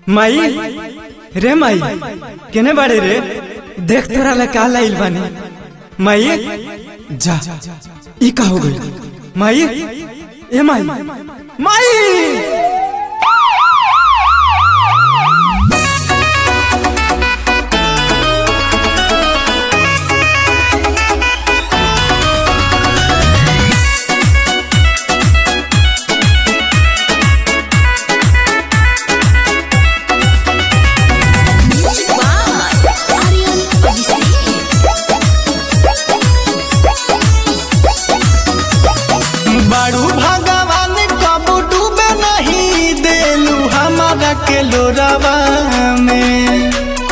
माई रे माई केने बाड़े रे देख तोरा ला का लाइल बानी माई जा ई का हो गई माई ए माई माई Aryan Abisi. बारू भगवान कब डूबे नहीं देलू हमारा के लोरावा में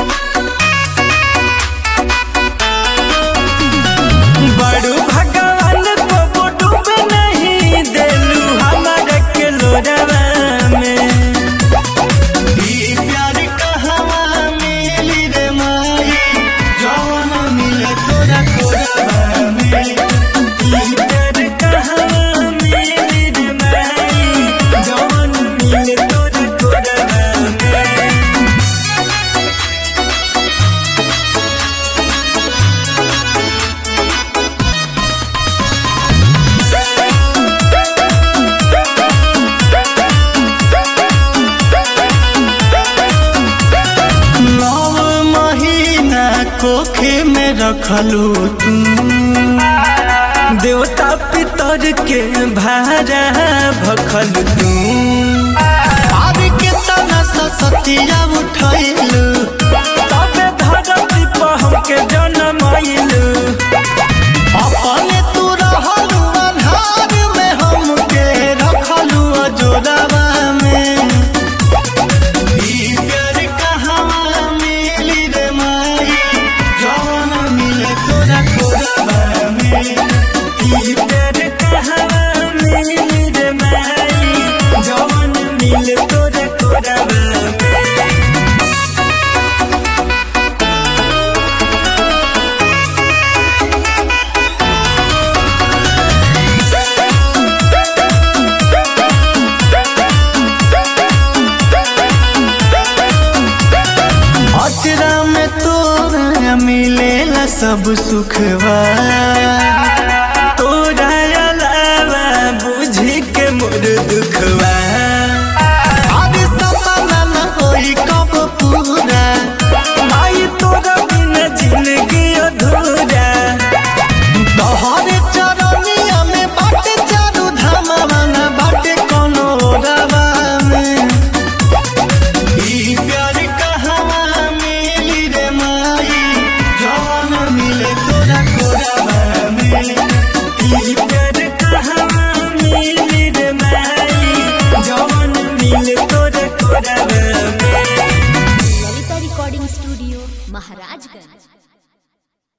बड़ू भगवान को डूबे नहीं देलू हमारा के लोरवा में ई प्यार कहवा मिली रे माई जौन मिले तोरा कोरावा में ई प्यार कहाँ मिली रे माई जौन मिले तोरा कोरवा में नौ महीना कोखे में रखलू तू देवता पितर के भारा भखल तू आर के तना सतिया उठैलू तबे धरती पर हमके जन्म आइलू अपने तू रहलू अन्हार में हमके रखलू अजोरावा में ई प्यार कहवा मिली रे माई जौन मिले तोरा कोरावा में ई प्यार कहाँ मिली रे माई जौन मिले तोरे कोरवा में अचरा में तोरा मिलेला सब सुखवा